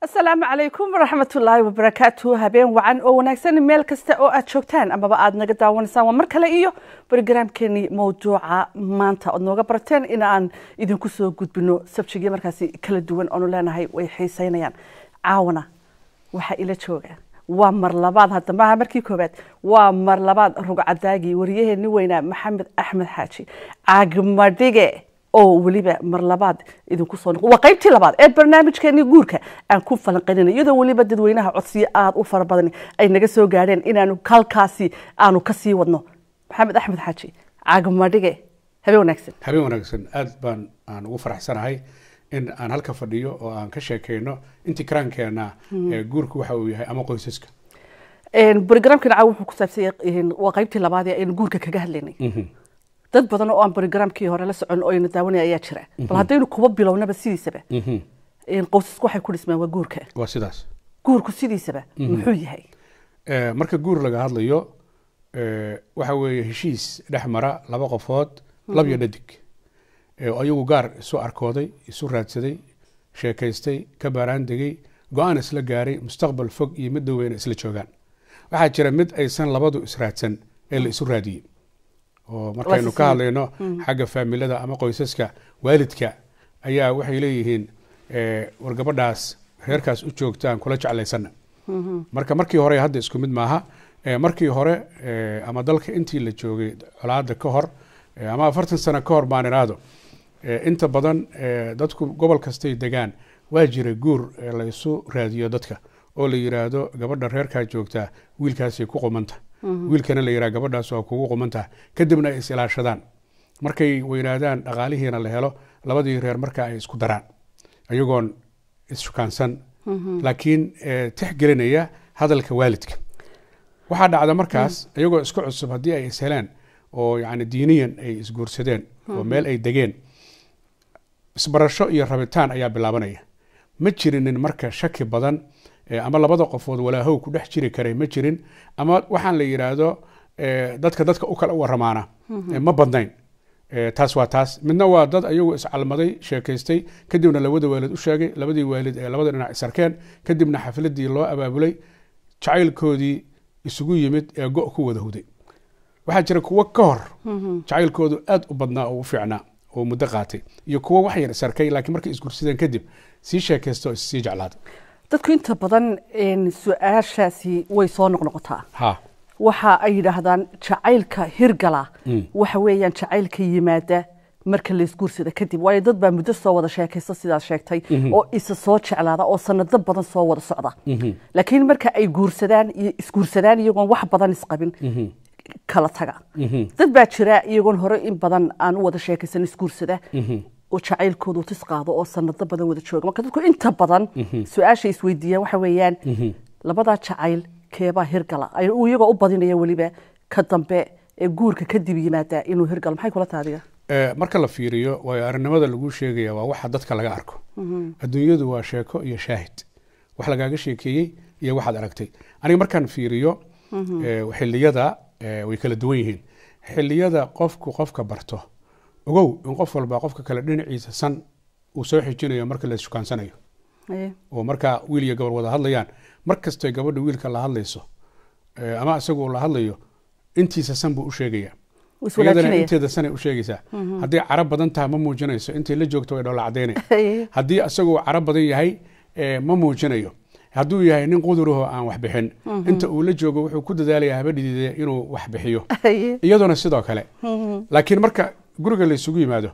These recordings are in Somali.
asalaamu calaykum waraxmatullaahi wabarakaatu habeen wacan oo wanaagsan meel kasta oo aad joogtaan amaba aad naga daawanaysaan waa mar kale iyo brogaraamkeenii mawduuca maanta ood nooga barateen in aan idinku soo gudbino sabjigii markaasi kala duwan oonu leenahay way xiiseynayaan caawana waxaa ila jooga waa mar labaad hadda maaha markii koobaad waa mar labaad rugcadaagii wariyaheenni weynaa maxamed axmed xaaji caagmadhige oo weliba mar labaad idinku soo noqo waa qaybtii labaad ee barnaamijkeeni guurka aan ku falanqaynayna iyadoo weliba dadweynaha codsiyo aada u fara badan ay naga soo gaadheen inaanu halkaasi aanu ka sii wadno maxamed axmed xaaji caagmadhige habeen wanaagsan habeen wanaagsan aad baan aan ugu faraxsanahay in aan halka fadhiyo oo aan ka sheekeyno intii karaankeena guurku waxa uu yahay ama qoysaska brogramkana caawa wuxuu ku saabsan yahay waa qaybtii labaad ee aynu guurka kaga hadlaynay dad badan oo aan brogramkii hore la socon oo ayna daawanaya ayaa jira bal haddaynu kuba bilownaba sidiisaba qoysasku waxay ku dhismaan waa guurka waa sidaas guurku sidiisaba muxuu yahay marka guur laga hadlayo waxa weeye heshiis dhex mara laba qofood lab iyo dhadig ayagu gaar isu arkooday isu raadsaday sheekaystay ka baaraan degay go-aan isla gaaray mustaqbal fog iyo mid dhoweyna isla joogaan waxaa jira mid aysan labadu israadsan ee la isu raadiyey oo markaynu ka hadlayno xagga faamilada ama qoysaska waalidka ayaa waxay leeyihiin war gabadhaas reerkaas u joogtaan kula jeclaysana marka markii hore hadda isku mid maaha markii hore ama dalka intii la joogay colaada ka hor ama afartan sano ka hor baan iraado inta badan dadku gobol kastay degaan waa jira guur la isu raadiyo dadka oo la yiraahdo gabadha reerkaa joogtaa wiilkaasay ku qumanta wiilkana la yiraha gabadhaas waa kugu qumantaha kadibna ay is ilaashadaan markay weynaadaan dhaqaalihiina la helo labadii reer marka ay isku daraan ayagoon isshukaansan laakiin tixgelinaya hadalka waalidka waxaa dhacda markaas iyagoo isku cusub haddii ay is heleen oo yani diiniyan ay isguursadeen oo meel ay degeen isbarasho iyo rabitaan ayaa bilaabanaya ma jirinin marka shaki badan ama labada qofood walaahow ku dhex jiri karay ma jirin ama waxaan la yidhaahdo dadka dadka u kala waramaana ma badnayn taas waa taas midna waa dad ayagu iscalmaday sheekaystay kadibna labada waalid u sheegay labadii waalid ee labada dhinac isarkeen kadibna xafladii loo abaabulay jacaylkoodii isugu yimid ee go ku wada huday waxaa jira kuwo ka hor jacaylkoodu aad u badnaa oo u fiicnaa oo muddo qaatay iyo kuwo wax yar isarkay laakiin markay isgursadeen kadib sii sheekaysta oo issii jeclaada dadku inta badan su-aashaasi way soo noqnoqotaa ha waxa ay yidhaahdaan jacaylka hirgala waxa weeyaan jacaylka yimaada marka laysguursada kadib waayo dad baa muddo soo wada sheekaysta sidaad sheegtay oo isa soo jeclaada oo sanado badan soo wada socda laakiin marka ay guursadaan iyo isguursadaan iyagoon wax badan isqabin kala taga dad baa jira iyagoon hore in badan aan u wada sheekaysan isguursada oo jacaylkoodu tis qaado oo sanado badan wada jooga marka dadku inta badan su-aasha isweydiiyaan waxa weeyaan labadaa jacayl keebaa hirgala uu iyagoo u badinaya weliba ka dambe ee guurka kadib yimaada inuu hirgalo maxay kula taadiga marka la fiiriyo waayo arrinimada lagu sheegaya waa waxa dadka laga arko adduunyadu waa sheeko iyo shaahid wax lagaaga sheekeeyey iyo waxaad aragtay aniga markaan fiiriyo xiliyada way kala duwan yihiin xiliyada qofku qofka barto ogow in qof walba qofka kale dhinaciisa san uu soo xijinayo marka la ishukaansanayo oo markaa wiil iyo gabar wada hadlayaan mar kastay gabadha wiilka la hadlayso ama isagu la hadlayo intiisa san buu u sheegaya iyadana inteeda sanay u sheegaysaa hadday carab badan tahay ma muujinayso intay la joogto way dhoola cadaynay haddii isaguu carab badan yahay ma muujinayo hadduu yahay nin quduraho aan wax bixin inta uu la joogo wuxuu ku dadaalaya habadhidiide inuu wax bixiyo iyaduna sidoo kale laakiin marka guriga la isugu yimaado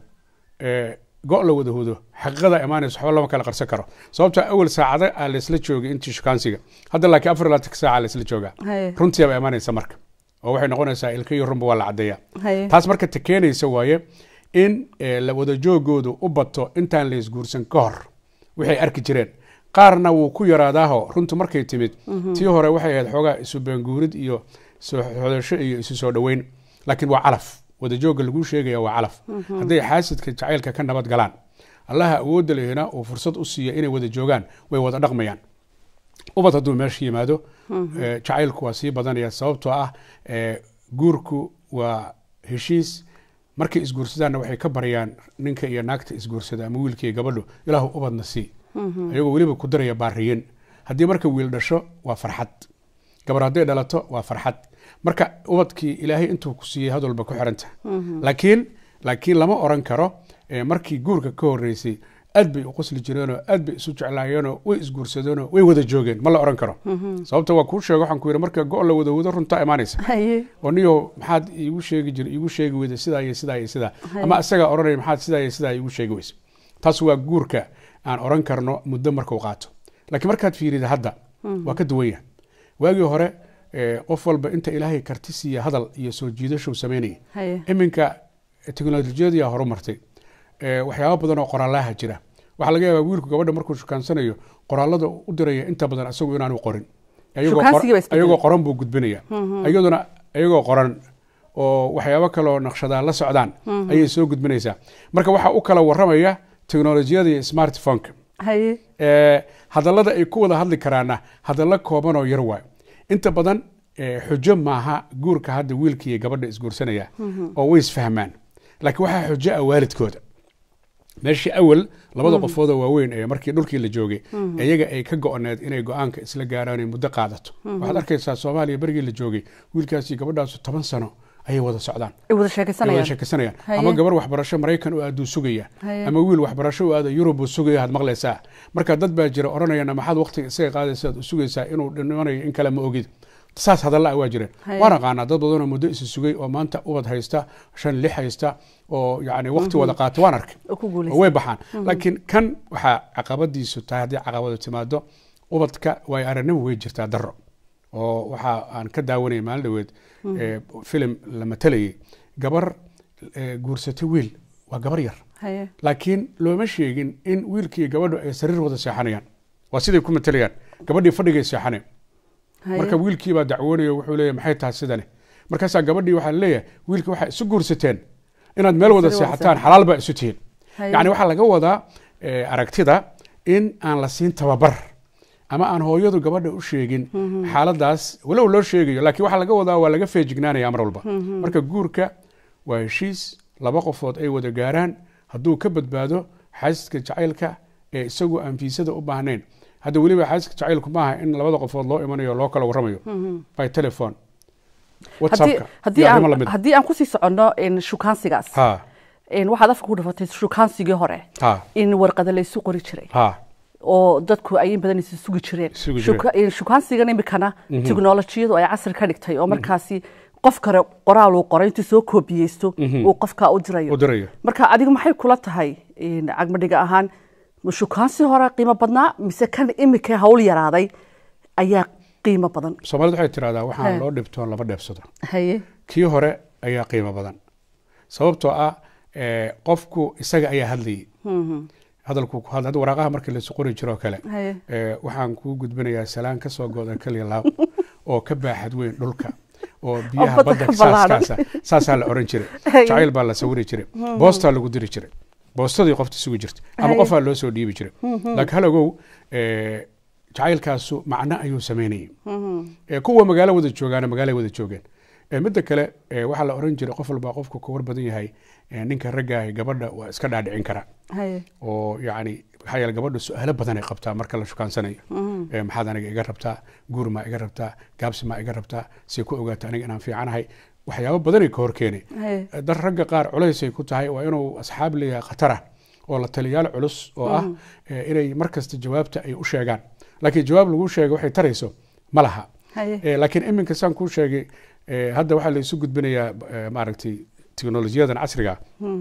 go la wada hudo xaqiiqada imaanayso waxba lama kala qarsan karo sababta awal saacada aa laysla joogay intii shukaansiga hadda laakiin afar labaatan saaca laysla joogaa runtiiba imaanaysa marka oo waxay noqonaysaa ilka iyo runba waa la caddeeya taas marka ta keenaysa waaye in la wada joogoodu u bato intaan la isguursan ka hor waxay arki jireen qaarna wuu ku yaraadaaho runtu markay timid tii hore waxay ahayd xoogaa isu baanguurid iyo soo xodasho iyo isu soo dhoweyn laakiin waa calaf wadajooga laguu sheegaya waa calaf hadday xaasidka jacaylka ka nabad galaan allaha awoodda lehina uu fursad u siiya inay wada joogaan way wada dhaqmayaan ubad hadduu meesha yimaado jacaylku waa sii badanaya sababtoo ah guurku waa heshiis markay isguursadaanna waxay ka baryaan ninka iyo naagta isguursada ama wiilka iyo gabadhu ilaahu ubadna sii iyagoo weliba ku daraya baariyin haddii marka wiil dhasho waa farxad gabar hadday dhalato waa farxad marka ubadkii ilaahay intuu ku siiyey had walba ku xiranta laakiin laakiin lama oran karo eh, markii guurka ka horeysay aad bay u qosli jireenoo aad bay isu jeclaayeenoo way isguursadeenoo way wada joogeen ma la oran karo sababta waa kuu sheega waxaan ku yidhi marka go' la wada wado runtaa imaanaysa haye oo niyo maxaad iigu sheegi jira iigu sheegi weyda sidaa iyo sidaa iyo sidaa Haye. ama isagaa oranaya maxaad sidaa iyo sidaa iigu sheegi weysa taas waa guurka aan oran karno muddo markuu qaato laakiin markaad fiirida hadda waa ka duwan yahay waagii hore eh, qof walba inta ilaahay karti siiya hadal iyo soo jiidashuu samaynaya haye iminka teknolojiyadii horumartay Eh, waxyaabo badan oo qoraalaha jira waxaa laga yaabaa wiilku gabadha markuu shukaansanayo qoraalada u diraya inta badan asagu inaanu qorin Ayagoo qor- Shukaansigii baa isbedelay. ayagoo qoran buu gudbinaya iyaduna iyagoo qoran oo waxyaabo kaleoo naqshadaa la socdaan ayay soo gudbinaysaa marka waxaa u kala waramaya teknolojiyada iyo smartphoneka haye Eh, hadallada ay ku wada hadli karaana hadallo kooban oo yar waayo inta badan eh, xujo maaha guurka hadda wiilka iyo gabadha isguursanaya oo way isfahmaan laakiin waxaa xujo ah waalidkooda meeshii awal labada qofoodoo waaweyn ee markii dhulkii la joogay iyaga ay ka go-oneed inay go-aanka isla gaaraan ay muddo qaadato waxaad arkaysaa soomaaliya berigii la joogay wiilkaasi gabadhaasu toban sano ayay wada socdaan ay wada ay wada sheekaysanayaan sheekaysanayaan Haye. ama gabar waxbarasho maraykan u aaduu sugaya Haye. ama wiil waxbarasho u aada yurub uu sugaya had maqlaysaa marka dad baa jira odhanayana maxaad waqtiga isaga qaadaysa aad u sugaysaa inuu dhimanayo in kale ma ogid saas hadalla ah waa jireen Haye. waan aqaanaa dad badanoo muddo isu sugay oo maanta ubad haysta shan lix haysta oo yani waqti wada qaata waan arkay oo ku oo guulaysa way baxaan laakiin kan waxaa caqabadiisu tahay haddii caqabadu timaado ubadka way aragnimo way jirtaa daro oo waxa aan ka daawanayay maalin dhaweed eh, filim la matalayay gabar eh, guursatay wiil waa gabar yar haye laakiin looma sheegin in wiilkii gabadhu ay sariir wada seexanayaan waa siday ku matalayaan gabadhii fadhigay seexaneen haye marka wiilkii baa dacwoonaya wuxuu leeyahay maxay tahay sidani markaasaa gabadhii waxaa leeyahay wiilkii waxay isu guursateen inaad meel wada Sariir wada seexataan seexan. xalaal baa isu tihiin haye yacni waxaa laga wadaa eh, aragtida in aan la siin tababar ama aan hooyadu gabadha u sheegin xaaladaas walow loo sheegayo laakiin waxaa laga wadaa waa laga feejignaanaya mar walba marka guurka waa heshiis laba qofood ay wada gaaraan hadduu ka badbaado xaasidka jacaylka ee isagu aan fiisada u baahnayn hadda weliba xaasidka jacaylku maaha in labada qofood loo imanayo loo kala warramayo by telephone haddii whatsappka haddii iyo arrimo aan lamid haddii aan kusii soconno in shukaansigaas ha in waxaad afka ku dhafatay shukaansigii hore ha in warqada la isu qori jiray ha oo dadku ay in badan isu sugi jireen Sugi Shuka- in shukaansigan imikana teknolojiyadu ay casri ka dhigtay oo markaasi qof kale qoraal uu qoray intuu soo koobiyeysto uu qofka u dirayo u dirayo marka adigu maxay kula tahay in cagmadhiga ahaan ma shukaansi hore qiimo badnaa mise kan imika hawl yaraaday ayaa qiimo badan soomaalidu waxay tirahdaa waxaan He. loo dhibtoon laba dheebsado haye kii hore ayaa qiimo badan sababtoo ah eh, qofku isaga ayaa hadlayay hadalku ku hadla hadda waraaqaha markii laysu qori jiro oo kale haye eh, waxaan kuu gudbinayaa salaan ka soo go'da kaliya laab oo ka baaxad weyn dhulka oo biyaha badda badda ka ballaaran. saaskaasa saasaa la oran jiray Haye. jacayl baa la sawiri jiray boostaa lagu diri jiray boostadii qofta sugi jirtay ama Haye. qofaa loo soo dhiibi jiray laakiin hal ogow eh, jacaylkaasu macno ayuu samaynayay Eh, kuwa magaalo wada joogaana magaalay wada joogeen Eh, midda kale eh, waxaa la oran jiray qof walba qofku ka war badan yahay eh, ninka raggaahi gabadha waa iska dhaadhicin karaa haye oo yacni maxaa yeele gabadha su-aalo badan ay qabtaa marka la shukaansanayo Eh, maxaad aniga iga rabtaa guur maa iga rabtaa gaabsi maa iga rabtaa see ku ogaata aniga inaan fiicanahay waxyaabo badanay ka hor keenay haye Eh, dar ragga qaar culaysay ku tahay waa inuu asxaab leeyahay khatara oo la taliyaal culus oo ah eh, inay mar kasta jawaabta ay u sheegaan laakiin jawaab lagu sheega waxay tarayso ma laha haye Eh, laakiin iminka saan kuu sheegay eh, hadda waxaa laysu gudbinayaa eh, maaragtay teknolojiyadan casriga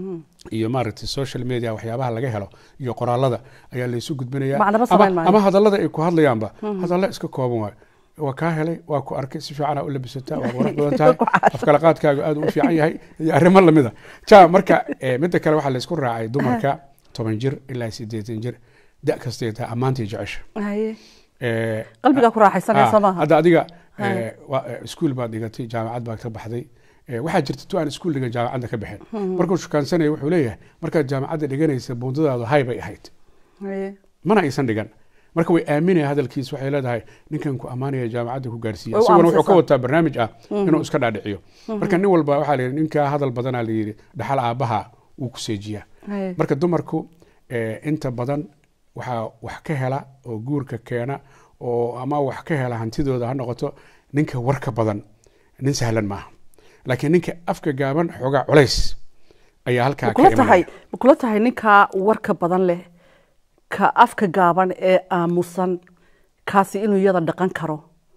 iyo maaragtay social media waxyaabaha laga helo iyo qoraalada ayaa laysu gudbinayaa Macnaba ama, samayn maayo. ama hadallada ay ku hadlayaanba hadalla iska kooban waayo waa kaa helay waa ku arkay si fiicanaa u labisataa waad qurux badan tahay afkala qaadkaaga aad u fiican yahay iyo arrimo lamida ja marka eh, midda kale waxaa laysku raacay dumarka toban jir ilaa sideetan jir da kastay tahay ammaantii jecesha haye Eh, qalbigaa ku raaxaysanaya soo Ah, maaha hadda adiga Haya. eh, waa, eh, iskuul baad dhigatay jaamacad baad ka baxday Eh, waxaa jirta tu aan iskuul dhigan jaamacadda ka baxeen markuu shukaansanaya wuxuu leeyahay markaad jaamacadda dhiganaysa buundadaadu hay bay ahayd haye mana aysan dhigan marka way aaminaya hadalkiis waxay leedahay ninkan ku ammaanaya jaamacadda ku gaarsiiya Way u isaguna wuxuu ka aamusaysaa. wataa barnaamij ah inuu iska dhaadhiciyo marka nin walba waxaa la yidhi ninkaa hadal badanaa la yidhi dhaxal aabbaha wuu ku seejiyaa haye marka dumarku eh, inta badan waxaa wax ka hela oo guurka keena oo ama wax ka hela hantidooda ha noqoto ninka warka badan nin sahlan maaha laakiin ninka afka gaaban xoogaa culays ayaa halkaa ka makula tahay imanaya ma kula tahay ninkaa warka badan leh ka afka gaaban ee aamusan kaasi inuu iyada dhaqan karo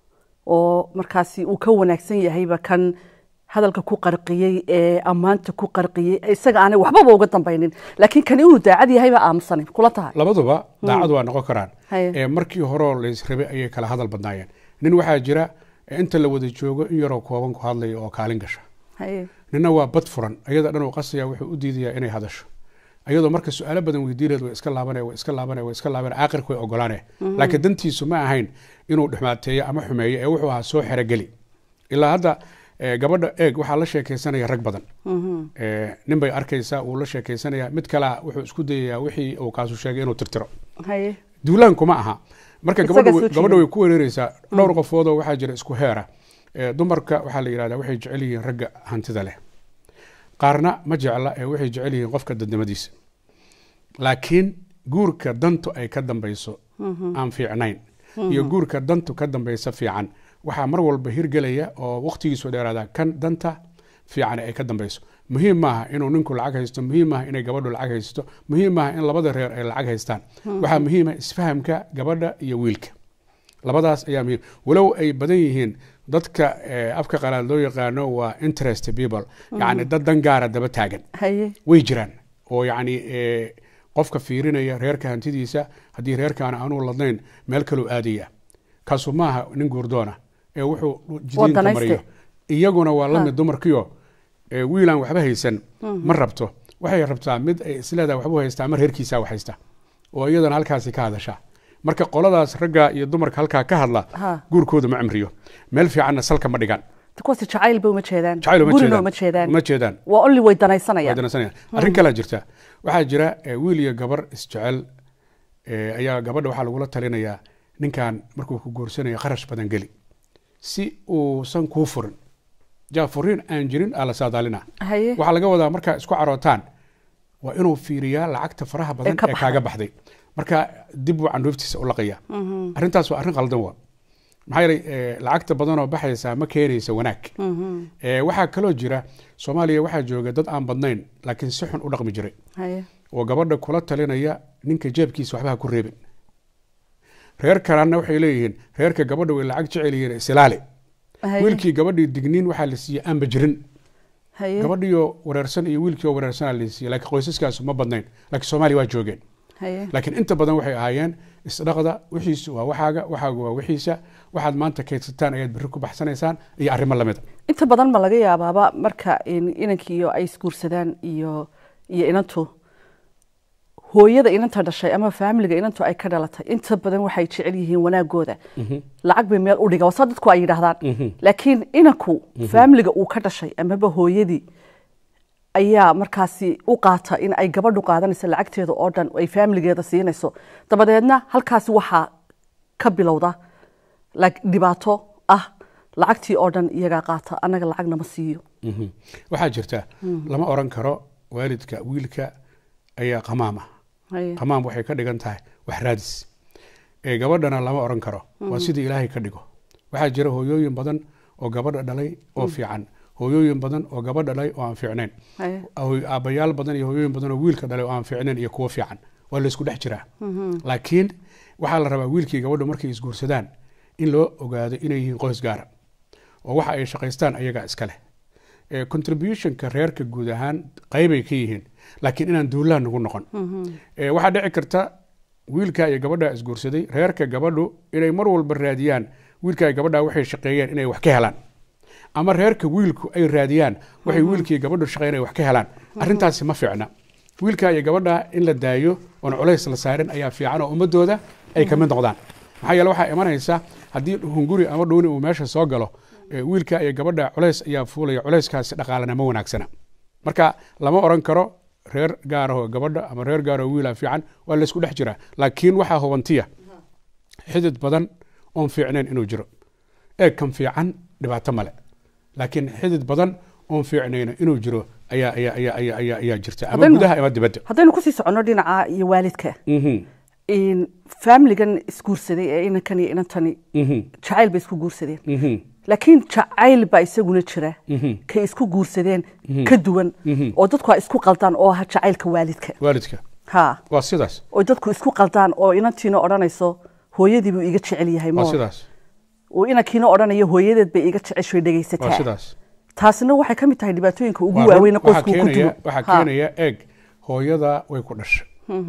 oo markaasi uu ka wanaagsan yahayba kan hadalka ku qarqiyey ee ammaanta ku qarqiyey ee isaga aanay waxbaba uga dambaynin laakiin kan inuu daacad yahayba aamusanay kula tahay labaduba daacad waa noqon karaan Haye. ee markii horeo laysrabay ayay kala hadal badnaayeen nin waxaa jira ee inta la wada joogo in yaroo kooban ku hadlaya oo kaalin gasha haye nina waa bad furan ayada dhan uu qasaya wuxuu u diidayaa inay hadasho ayadoo marka su-aalo badan weydiineed way iska laabanaya way iska laabanaya way iska laabanaya aakhirka way ogolaanaya laakiin dantiisu ma ahayn inuu dhexmaateeyo ama xumeeyo ee wuxuu ahaa soo xerogeli ilaa hadda eh, gabadha eeg waxaa la sheekaysanaya rag badan Eh, nin bay arkaysaa uu la sheekaysanaya mid kalea wuxuu isku dayayaa wixii uu kaasu sheegay inuu tirtiro haye duulaanku ma aha marka Isagaa gabadha soo way- jeeda. gabadha way ku wereereysaa dhowr qofoodoo waxaa jira isku heera Eh, dumarka waxaa la yidhahdaa waxay jecel yihiin ragga hantida leh qaarna ma jecla ee waxay jecel yihiin qofka dadnimadiisa laakiin guurka dantu ay ka dambayso aan fiicnayn iyo guurka dantu ka dambaysa fiican waxaa mar walba hirgelaya oo waqtigiisu dheeraada kan danta fiican ay ka dambayso muhiim maaha inuu ninku lacag haysto muhiim maaha inay gabadhu lacag haysto muhiim maaha in labada reer ay lacag haystaan waxaa muhiima isfahamka gabadha iyo wiilka labadaas ayaa muhiim walow ay badan yihiin dadka eh, afka qalaad loo yaqaano waa interest people yacni dad dan gaara daba taagan haye way jiraan oo yacni eh, qofka fiirinaya reerka hantidiisa haddii reerkaana aanuu ladnayn meel kaluu aadaya kaasu maaha nin guurdoona ee wuxuu jidiinta Wadanayste. mariyo iyaguna waa la mid dumarkiyo eh, wiilaan waxba haysan ma rabto waxay rabtaa mid ay isleedaha waxbuu haystaa ama reerkiisaa wax haysta oo iyadana halkaasi ka hadasha marka qoladaas ragga iyo dumarka halkaa ka hadla Ha. guurkooda ma cimriyo meel fiicanna salka ma dhigan kuwaasi jacaylba uma jeedaan jacayl uma gurina jeedaan uma jeedaan uma jeedaan waa only way danaysanayaan danaysanayaan arrin kalaa jirta waxaa jira eh, wiil iyo gabar isjecel eh, ayaa gabadha waxaa lagula talinayaa ninkan markuu ku guursanayo kharash badan geli si uusan kuu furin jaa furiin aan jirin aa la saadaalina haye waxaa laga wadaa markaa isku carootaan waa inuu fiiriyaa lacagta faraha badan Ee ka ee baxday. kaaga baxday marka dib buu candhuuftiisa u laqaya arrintaas waa arrin qaldan waa maxaa yeelay eh, lacagta badanoo baxaysa ma keenaysa wanaag Eh, waxaa kaloo jira soomaaliya waxaa jooga dad aan badnayn laakiin si xun u dhaqmi jiray haye oo gabadha kula talinaya ninka jeebkiisa waxba ha ku reebin reer kalena waxay leeyihiin reerka gabadha way lacag jecel yihiin isilaali haye wiilkii gabadhii digniin waxaa la siiyey aanba jirin haye gabadhiioo wareersan iyo wiilkii oo wareersanaa la siiyey laakiin qoysaskaasu ma badnayn laakiin soomaaliya waa joogeen haye laakiin inta badan waxay ahaayeen isdhaqda wixiisu waa waxaaga waxaagu waa wixiisa waxaad maanta kaydsataan ayaad berri ku baxsanaysaan iyo arrimo lamida inta badan ma laga yaabaaba marka in- inankiiyo ay isguursadaan iyo iyo inantu hooyada inanta dhashay ama faamiliga inantu ay ka dhalatay inta badan waxay jecel yihiin wanaagooda lacag bay meel u dhiga wasa dadku ay yidhaahdaan laakiin inanku faamiliga uu ka dhashay amaba hooyadii ayaa markaasi u qaata in ay gabadhu qaadanayso lacagteeda oo dhan oo ay faamiligeeda siinayso dabadeedna halkaasi waxaa ka bilowda like dhibaato ah lacagtii oo dhan iyagaa qaata annaga lacag nama siiyo Mhm. waxaa jirta lama oran karo waalidka wiilka ayaa qamaam ah Haye. qamaam waxay ka dhigan tahay wax raadis ee gabadhana lama oran karo waa sidii ilaahay ka dhigo waxaa jira hooyooyin badan oo gabadha dhalay oo fiican hooyooyin badan oo gabadha dhalay oo aan fiicnayn Haye. Hooy- aabbayaal badan iyo hooyooyin badan oo wiilka dhalay oo aan fiicnayn iyo kuwo fiican waa laysku dhex jiraa laakiin waxaa la rabaa wiilkii gabadhu markay isguursadaan in loo ogaado inay yihiin qoys gaara oo waxa ay shaqaystaan ayagaa iska leh Eh, contributionka reerka guud ahaan qaybay ka yihiin laakiin inaan duulaan nagu noqon Eh, waxaa dhici karta wiilka iyo gabadha isguursaday reerka gabadhu inay mar walba raadiyaan wiilka iyo gabadha waxay shaqeeyeen inay wax ka helaan ama reerka wiilku ay raadiyaan waxay wiilkii gabadhu shaqeeyeen inay wax ka helaan arrintaasi ma fiicna wiilka iyo gabadha in la daayo oon culays la saarin ayaa fiican oo ummadooda ay ka mid noqdaan maxaa yeele waxaa imanaysa haddii hunguri ama dhuuni uu meesha soo galo eh, wiilka iyo gabadha culays ayaa fuulaya culayskaasi dhaqaalena ma wanaagsana marka lama oran karo reer gaarahoo gabadha ama reer gaarahoo wiila fiican waa laysku dhex jiraa laakiin waxaa hubantiya xidid badan oon fiicnayn inuu jiro eeg kan fiican dhibaato male laakiin xidid badan oon fiicnayna inuu jiro ayaa ayaa ayaa ayaa ayaa ayaa jirta ama Haddaynu- gudaha ama dibadda haddaynu kusii soconno dhinaca iyo waalidka Mhm. in familigan isguursaday ee inankan iyo inantani Mhm, jacayl bay isku guursadeen mhm, laakiin jacayl baa isaguna jira mhm. kay isku guursadeen ka duwan oo dadku ay isku qaldaan oo ah jacaylka waalidka waalidka ha waa sidaas oo dadku isku qaldaan oo inantiina odhanayso hooyadii buu iga jecel yahay waa moor sidaas oo inankiina odhanayo hooyadeed bay iga jeceshay waa dhegaysataa sidaas taasina waxay ka mid tahay dhibaatooyinka ugu Waa run. waaweyn waxaa qoysku ku keenaya dumo waxaa Ha. keenaya eeg hooyada way ku dhashay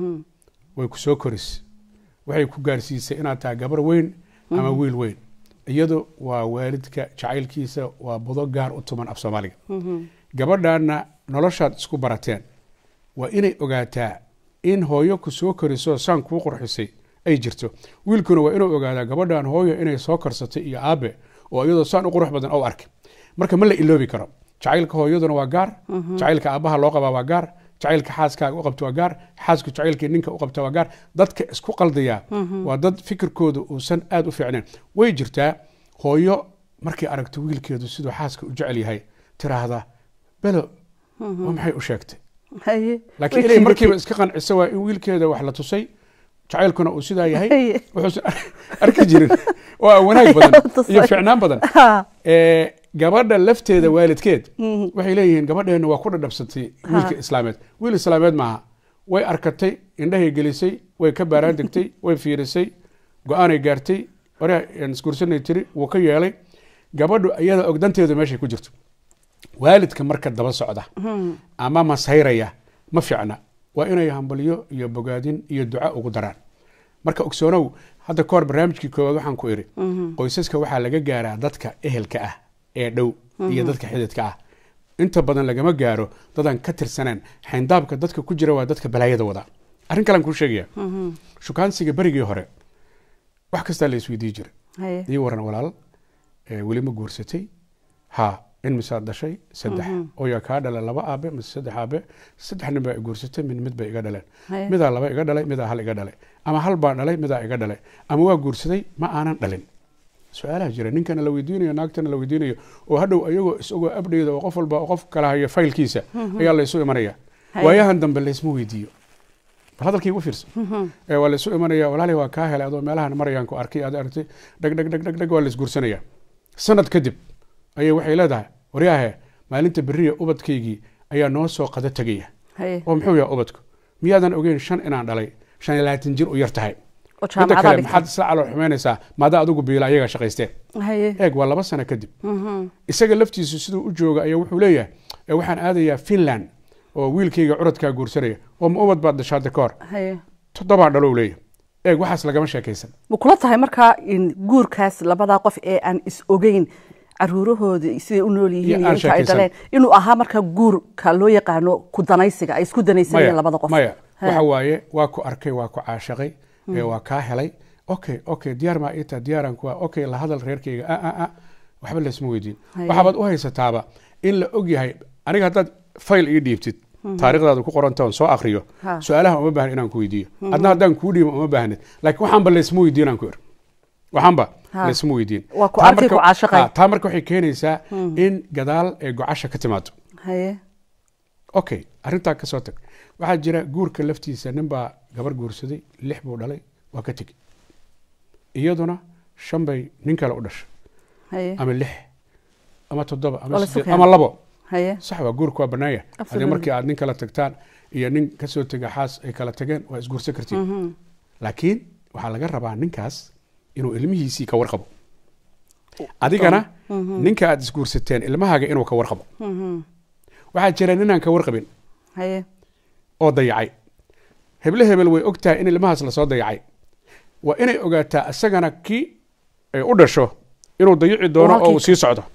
way ku soo koris waxay ku gaarsiisay inaad tahay gabar weyn ama wiil weyn iyadu waa waalidka jacaylkiisa waa budo gaar u tuman af soomaaliga gabadhaana noloshaad isku barateen waa inay ogaataa in hooyo ku soo koriso saan kuu qurxisay ay jirto wiilkuna waa inuu ogaadaa gabadhan hooyo inay soo korsatay iyo aabe oo iyadoo saan u qurux badan ou arkay marka ma la iloobi karo jacaylka hooyaduna waa gaar jacaylka aabbaha loo qabaa waa gaar jacaylka xaaskaaga u qabta waa gaar xaasku jacaylkii ninka u qabta waa gaar dadka isku qaldaya waa dad fikirkooda uusan aad u fiicnayn way jirtaa hooyo markay aragto wiilkeedu siduu xaaska u jecel yahay tiraahda belo waa maxay u sheegtay Haye. laakiin Way inay markiiba jiidatay. iska qanciso waa in wiilkeeda wax la tusay jacaylkuna uu sidaa yahay Haye. wuxuusan arki jirin waa wanaag badan tusay. iyo ficnaan badan Ha. Ee, gabadha lafteeda waalidkeed waxay leeyihiin gabadheena waa ku dhadhabsatay wiilka islaameed wiil islaameed maaha way arkatay indhahay gelisay way ka baaraan degtay way fiirisay go-aanay gaartay hore isguursanay tiri wuu ka yeelay gabadhu iyada ogdanteedu meeshay ku jirto waalidka marka daba socda ama masayraya ma fiicna waa inay hambalyo iyo bogaadin iyo duca ugu daraan marka ogsoonow hadda kahor barnaamijkii koowaad waxaan ku idhi qoysaska waxaa laga gaaraa dadka ehelka ah ee dhow iyo dadka xididka ah inta badan lagama gaaro dadaan ka tirsaneen xayndaabka dadka ku jira waa dadka balaayada wada arrin kalean kuu sheegaya shukaansiga berigii hore wax kastaa la isweydii jira Haye. ii waran walaal ee weli ma guursatay ha in misaad dhashay saddex oyaa kaa dhala laba aabe mise saddex aabe saddex nin baa i guursatay mid mid bay iga dhaleen Haye. midaa laba iga dhalay midaa hal iga dhalay ama hal baan dhalay midaa iga dhalay ama waa guursaday ma aanan dhalin su-aalaha jira ninkana la weydiinayo naagtana la weydiinayo oo hadhow ayagoo isagoo abdheyda oo qof walba oo qof kala hayo faylkiisa ayaa laysu imanaya Haye. waayahan dambe laysma weydiiyo bal hadalkii ugu fiirso ee waa laysu imanaya walaali waa kaa helay adoo meelahan marayaan ku arkay aad aragtay dhag dhag dhag dhag dhag waa laysguursanaya sanad kadib ayay waxay leedahay waryaahe maalinta beriya ubadkaygii ayaa noo soo qada tegaya Haye. oo muxuu yahay ubadku miyaadan ogeyn shan inaan dhalay shan iyo labaatan jir u yar tahay oo midda jaamacada kale dhigtay. maxaad isla calool xumaynaysaa maada adigu biila ayagaa shaqaysteen Haye. eeg waa laba sano kadib isaga laftiisu siduu u jooga ayaa wuxuu leeyahay "Ee, waxaan aadayaa finland oo wiilkayga curadkaa guursanaya oo ma ubad baad dhashaada ka hor Haye. toddobaan dhalow leeyahay eeg waxaas lagama sheekaysan ma kula tahay markaa in guurkaas labadaa qof ee aan is ogeyn caruurahooda siday u nool yihiin Iyo iyo aan inta ay sheekaysan. dhaleen inuu ahaa markaa guurka loo yaqaano ku danaysiga ay isku danaysanayeen labada qof maya He. waxa waaye waa ku arkay waa ku caashaqay ee waa kaa helay okay okay diyaar maa ii taha diyaaran kuwa okay la hadal reerkayga a a a waxba laysma weydiin Haye. waxaabaad u haysataaba in la og yahay aniga haddaad fayl ii dhiibtid taariikhdaada ku qorantoon soo akriyo Ha. su-aalaha uma baahan inaan ku weydiiyo adna haddaan kuu dhiibo uma baahnid laakiin waxaanba laysma weydiin aan ku ir waxaanba Ha. laysma weydiin Waa ku Taa arkay, marka- ku caashaqay. ha, taa marka waxay keenaysaa in gadaal ee gocasha ka timaado haye okay arrintaa ka soo tag waxaa jira guurka laftiisa nin baa gabar guursaday lix buu dhalay waa ka tegi iyaduna shan bay nin kale u dhashay haye ama lix ama toddoba Waa ama la siddeed sugaya. ama labo haye sax waa guurka waa bannaanya haddii Absolutely. markii aad nin kala tagtaan iyo nin ka soo tega xaas ay kala tageen waa isguursan kartiin laakiin waxaa laga rabaa ninkaas inuu ilmihiisii ka warqabo adigana ninka aad isguursateen ilmahaaga inuu ka warqabo waxaa jira ninaan ka warqabin haye oo dayacay heble hebel way og tahay in ilmahaas lasoo dayacay waa inay ogaataa isagana kii ay u dhasho inuu dayici doono halkii oo uu ka- sii socdo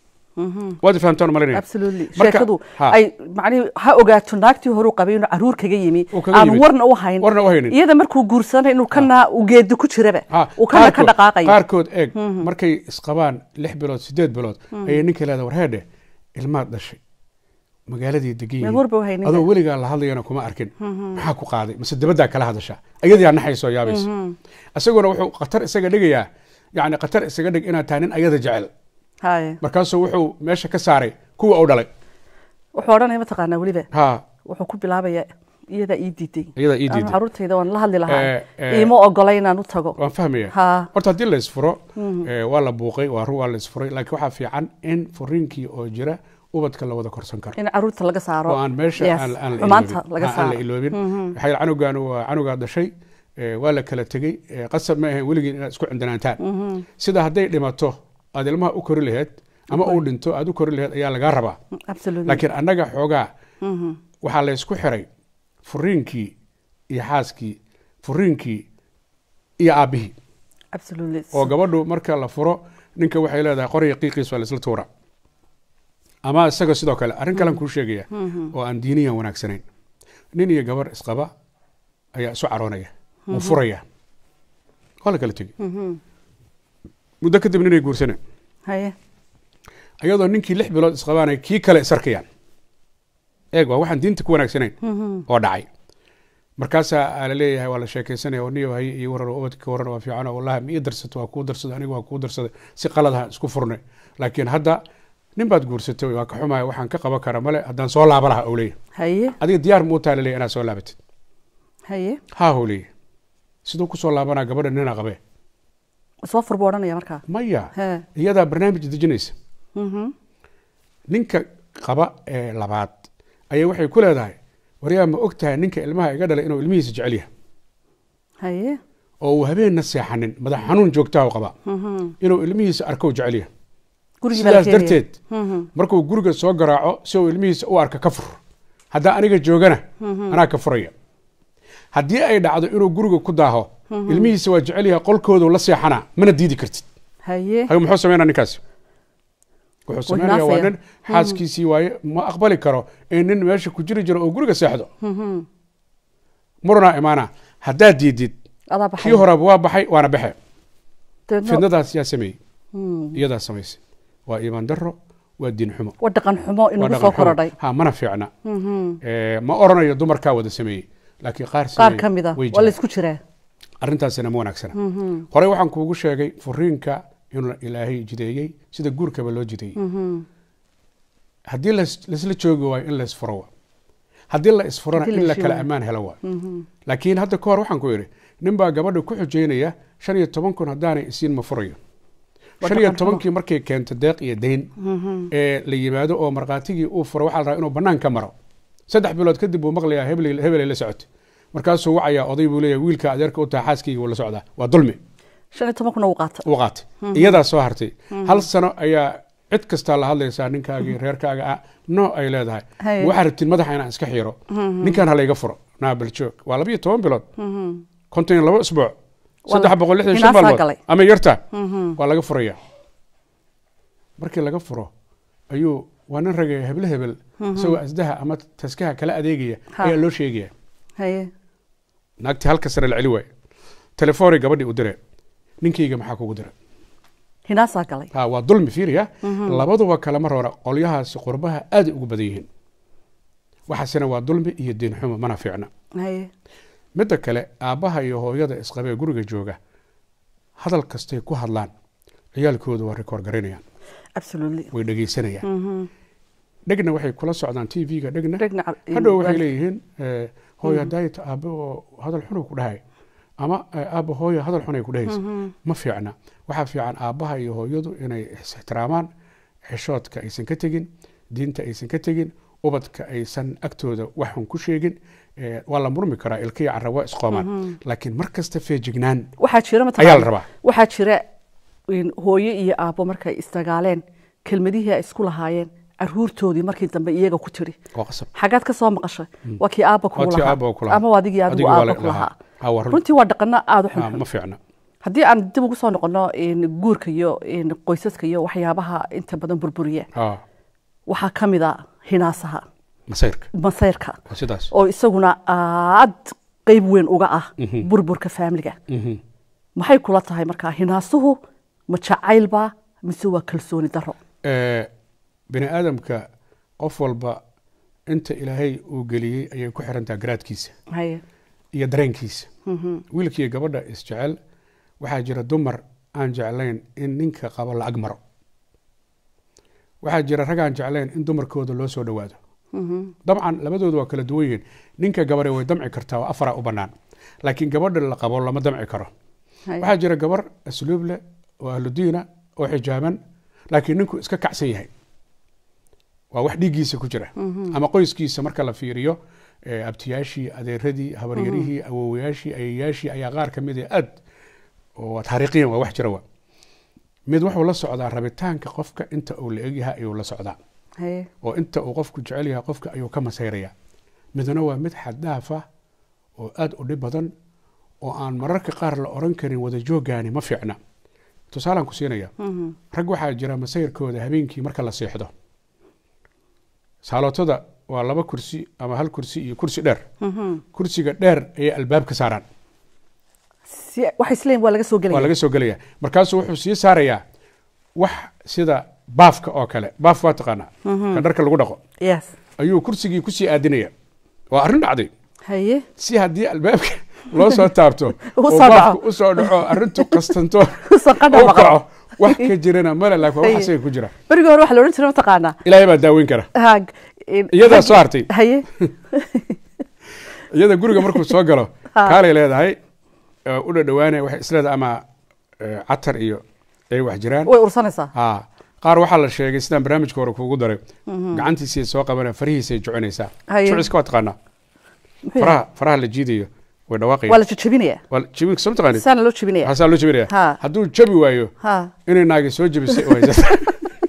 waad fahamtaan malinaya absolutely Marka- sheekadu ha. ay macnihi ha ogaato naagtii hore u qabay inuu caruur kaga yimi Uu kaga aan yimid. warna u hayn warna u haynin iyada markuu guursanay inuu kana uu geedi ku jiraba Ha, uu kana ka qaarkood- dhaqaaqayo qaarkood eeg markay isqabaan lix bilood sideed bilood ayay ninka leeda warheedhe ilmaad dhashay magaaladii degan Meel warba u haynin. adoo weligaa la hadlayana kuma arkin maxaa ku qaaday mise dabaddaa kala hadashaa ayadii naxaysoo yaabaysa isaguna wuxuu khatar isaga dhigayaa yani khatar isaga dhig inaad tahay nin ayada jecel haye markaasuu wuxuu meesha ka saaray kuwa u dhalay wuxuu odhanaya mataqaanaa weliba ha wuxuu ku bilaabaya iyadaa ii diiday iyadaa ii Anu diiday caruurtayda waan la hadli lahaa Eh, eh, iima ogola inaan u tago waan fahmaya ha horta haddii la isfuro eh, waa la buuqay waa run waa la isfuray laakiin waxaa fiican in furiinkii oo jira ubadka la wada korsan karo in caruurta laga saaro oo aan meesha Yes, aan aan la xumaanta iloobin. laga Aan- aan la saaro iloobin waxaa yidhi canugan waa canugaa dhashay eh, waa la kala tegey eh, qasab ma ahayn weligiin inaad isku cindanaantaan sida hadday dhimato aad ilmaha u kori laheyd ama uu dhinto aad u kori laheyd ayaa lagaa rabaa absolutely laakiin annaga xoogaa waxaa la isku xiray furiinkii iyo xaaskii furiinkii iyo aabbihii absolutely oo gabadhu marka la furo ninka waxay leedahay qoriga qiiqiis waa laisla tuura ama isaga sidoo kale arrin kalean kuu sheegaya oo aan diiniyan wanaagsanayn nin iyo gabar isqaba ayaa isu caroonaya wuu furaya waa la kala tegi muddo kadib ninay guursaneen haye ayadoo ninkii lix bilood isqabaanay kii kale isarkayaan eeg waa waxaan diinta ku wanaagsanayn oo dhacay markaasaa aa la leeyahay waa la sheekaysanaya oo niyo haye iyo waran oo ubadka ka waran waa fiican oo wallahi ma ii darsato waa kuu darsaday aniga waa kuu darsaday si qaladaha isku furnay laakiin hadda nin baad guursatay waa ka xumaya waxaan ka qaban kara male haddaan soo laaba laha ou leeyahay haye adiga diyaar muu taa laleeyahay inaad soo laabatid haye haa hou leeyahay siduu kusoo laabanaa gabadha nina qabee soo fur buu odhanaya markaa maya he iyadaa barnaamij dejinaysa Mhm. ninka qaba ee labaad ayaa waxay ku leedahay waryaa ma og tahay ninka ilmaha iga dhalay inuu ilmihiisa jecel yahay haye oo uu habeenna seexanin madax xanuun joogtaa u qaba Mhm. inuu ilmihiisa arko jecel yahay gurigii baa la sidaas keenaya. darteed Mhm. markuu guriga soo garaaco si uu ilmihiisa u arka ka fur haddaa aniga joogana anaa ka furaya haddii ay dhacdo inuu guriga ku daaho ilmihiisa waa jecel yahay qolkoodu la seexanaa mana diidi kartid haye hayo muxuu sameynaa ninkaasi wuxuu sameynaya waa hinaasaya. nin xaaskiisii waaye ma aqbali karo in nin meesha ku jiri jiro oo guriga seexdo Mhm. murunaa imaana haddaad diidid adaa kii baxay horeba waa baxay waana baxe Dabeedna- fidnadaas yaa sameeyey Mm. iyadaa samaysay waa iimaan daro waa diin xumo waa dhaqan xumo waa inagu dhaqan soo xumo. korodhay ha mana fiicna Mhm. Eh, ma oranayo dumarkaa wada sameeyey laakiin qaar qaar sameeyey ka mid a way waa la jiraan. isku jiraa arrintaasina ma wanaagsana Mhm. horey waxaan kuugu sheegay furiinka inuu ilaahay jideeyey sida guurkaba loo jideeyey Mhm. haddii las- laisla joogi waayo in la isfuro waa haddii la isfurona Haddii la in la heshiin kala waayo. ammaan helo waa Mhm. laakiin hadda ka hor waxaan ku yidhi nin baa gabadha ku xujeynaya shan iyo toban kun haddaanay isiin ma furayo Waa shan iyo dhaqan xumo. tobankii markay keento deeq iyo dayn Mhm. ee la yimaado oo markhaatigii uu furo waxaa la rabaa inuu bannaan ka maro saddex bilood kadib buu maqlayaa hebel hebelay la socotay markaasuu wacayaa oday buu leeyahay wiilka adeerka u taha xaaskayga wuu la socdaa waa dulmi shan iyo toban kuna uu qaata uu qaatay iyadaa soo hartay hal sano ayaa cid kastaa la hadlaysaa ninkaagii reerkaaga ah no ay leedahay Haye. waxaa rabtiin madaxa inaan iska xiiro ninkan halayga furo naabaljoog waa labiyo toban bilood Mhm. konton iyo labo isbuuc Waa saddex la- boqol lixdan shan hinaasaa maalmood galay. ama yarta Mhm. waa laga furaya markii laga furo ayuu waa nin ragaya heble hebel isagoo asdaha ama taskaha kala adeegaya Ha. ayaa loo sheegaya haye naagtii halka sare la celi waaye telefoonay gabadhii u dire ninkayga maxaa kugu dira hinaasaa galay ha waa dulmi fiiriya labaduba kalama roora qolyahaasi qurbaha aad ugu badan yihiin waxaasina waa dulmi iyo diin xumo mana fiicna haye midda kale aabbaha iyo hooyada isqabee guriga jooga hadal kastay ku hadlaan ciyaalkooda waa rikoor garanayaan absolutely way dhegeysanayaan Mhm. dhegna waxay kula socdaan t v-ga dhegna Dhegna cal- hadhow waxay waalid- leeyihiin eh, hooyo daayta aabbe oo hadal xun ku dhahay ama eh, aabba hooyo hadal xun ay ku dhahaysa ma fiicna waxaa fiican aabbaha iyo hooyadu inay is-ixtiraamaan xishoodka aysan ka tegin diinta aysan ka tegin ubadka aysan agtooda wax xun ku sheegin Eh, waa la murmi karaa ilkiya carra waa isqoomaan laakiin mar kasta feejignaan waxaa jira ayaa mataqaana la rabaa waxaa jira in hooyo iyo aabbo markay isdagaaleen kelmadihii ay isku lahaayeen caruurtoodii markii dambe iyaga ku tiri waa qasab xagaad ka soo maqashay waa kii aabba Waa kugu tii lahaa aabba ku lahaa. ama waa adigii adigu Adigii waa aabba la- ku lahaa lahaa. Ah, waa run. runtii waa dhaqano aada u Ah, xun ma fiicna haddii aan dib ugu soo noqono in guurka iyo in qoysaska iyo waxyaabaha inta badan burburiya Ah, waxaa ka mid a hinaasaha masayrka masayrka waa sidaas oo isaguna aad qeyb weyn uga ah burburka faamiliga Mhm. maxay kula tahay markaa hinaasuhu ma jacaylba mise waa kalsooni daro Eh, bini aadamka qof walba inta ilaahay uu geliyey ayay ku xirantaha garaadkiisa haye iyo dareenkiisa wiilkiiyo gabadha isjecel waxaa jira dumar aan jeclayn in ninka qabo la ag maro waxaa jira rag aan jeclayn in dumarkooda loo soo dhowaado dabcan labadoodu waa kala duwan yihiin ninka gabare way damci kartaa oo afara u banaan laakiin gabadha la qabo lama damci karo Haye. waxaa jira gabar asluub leh oo ahludiina oo xijaaban laakiin ninku iska kacsan yahay waa wax dhiiggiisa ku jira ama qoyskiisa marka la fiiriyo eh, abtiyaashii adeeradii habaryarihii awowayaashii ayayaashii ayaa qaar ka mid ah aad oo taariikhiyan waa wax jira wa mid wuxuu la socdaa rabitaanka qofka inta uu la egyahay ayuu la socdaa haye oo inta uu qofku jecel yahay qofka ayuu ka masayraya midna waa mid xaddaaf ah oo aad u dhib badan oo aan mararka qaar la oran karin wada jooggaani ma fiicna tusaalaan ku siinaya rag waxaa jira masayrkooda habeenkii marka la seexdo saalootada waa laba kursi ama hal kursi iyo kursi dheer kursiga dheer ayay albaab ka saaraan si waxay isleeyihin waa laga soo waa gelaya laga soo gelaya markaasuu wuxuu sii saarayaa wax sida baafka oo kale baaf waa taqaanaa ka dharka lagu dhaqo yes ayuu kursigii kusii aadinaya waa arrin dhacday haye si haddii albaabka loo soo taabto U oo soo baafku dhaco. u soo dhaco arrintu qastanto Sanqadha u maqlo. kaco wax ka jirana male laakiin waa wax Haye. asaga ku jira berigii hore waxa la odhan jiray mataqaanaa ilaahay baa daaweyn kara haag in- Iyadaa rag- soo hartay. haye iyada guriga markuu soo galo Ha. kaalay leedahay ee u dhadhawaanaya waxay isleedahay ama ee, catar iyo ay wax jiraan way ursanaysaa ha qaar waxaa la sheegay sidaan barnaamijka hore kuugu daray gacantiisay soo qabanaya farihiisay jucinaysaa Haye. juciska waa taqaanaa Muxuu yahay? faraha faraha la jiidayo way waa dhawaaqaya la jajabinaya waa jibinka soo taqaanid saana loo jabinaya waxaasaa loo jebinaya Ha. hadduu jabi waayo ha inay naagi soo jebisay oo haysata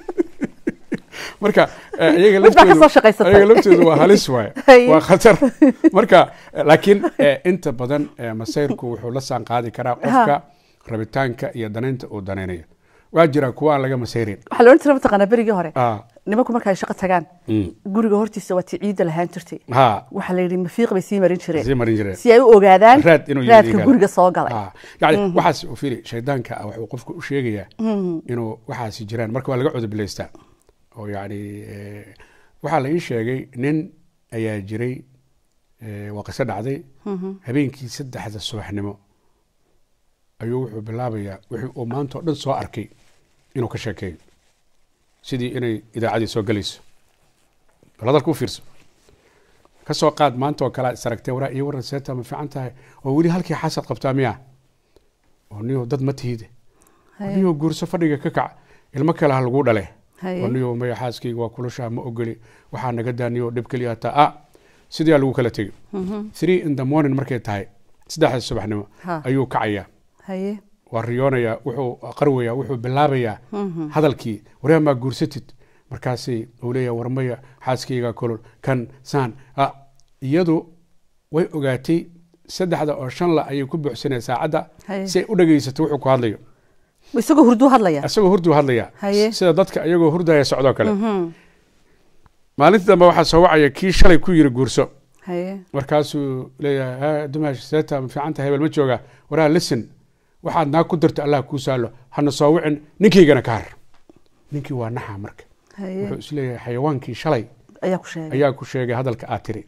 marka eh, iyaga Mid baa ka laftoodu- soo shaqaysatay. iyaga laftoodu waa halis waaye Haye. waa khatar marka eh, laakiin eh, inta badan eh, masayrku wuxuu la saan qaadi karaa qofka rabitaanka iyo danaynta uu danaynayo waa jira kuwa aan laga masayrin waxaa la odhan jiray mataqaanaa berigii hore Ah, nimanku marka ay shaqo tagaan mm. guriga hortiisa waa tii ciidda lahaan jirtay ha waxaa la yidhi mafiiq bay sii marin jireen sii marin jireen si ay u ogaadaan raad inuu raadka yidhi guriga soo galay Ah, yani waxaas u fili shaydaanka ah wuxuu qofku u sheegayaa inuu waxaasi jiraan marka waa laga cudubilaystaa oo yani eh, waxaa la ii sheegay nin ayaa jiray eh, waa qiso dhacday habeenkii saddexda subaxnimo ayuu wuxuu bilaabayaa wixii uu maanta oo dhan soo arkay inuu ka sheekeeyo sidii inay idaacaddii soo gelayso bal hadalka u fiirso ka soo qaad maanta oo kale aad isaragtee waraa iyo waran seeta ma fiican tahay oo weli halkii xasad qabtaa miya oo niyo dad ma tihide Haye. niyo guurso fadhiga ka kac ilmo kale ha laguu dhale Haye. oo niyo maya xaaskayga waa kulushaa ma ogoli waxaa naga daaniyo dhib keliya hataa a sidaa lagu kala tegi three in the morning markay tahay saddexda subaxnimo Ha. ayuu kacayaa haye waa riyoonayaa wuxuu qarwayaa wuxuu bilaabayaa hadalkii waryaa maa guursatid markaasay uu leeyahay warmaya xaaskayga kolol kan saan ah, iyadu way ogaatay saddexda oo shan la ayay ku buuxsanaya saacadda Haye. si ay u dhegaysato wuxuu ku hadlayo isagoo hurduu hadlaya isagoo hurduu hadlaya Haye. sida dadka iyagoo hurdaya socdoo kale maalintii dambe waxaa soo wacaya kii shalay ku yiri guurso haye markaasuu leeyahay "Ha, dumaash seeta ma fiicanta hebel ma jooga waraa listen waxaad naag ku darto allah kuu saalo hana soo wicin ninkaygana ka har ninkii waa naxa marka haye wuxuu isleeyahay xayawaankii shalay ayaa ku sheegay ayaa ku sheegay hadalka aad tiri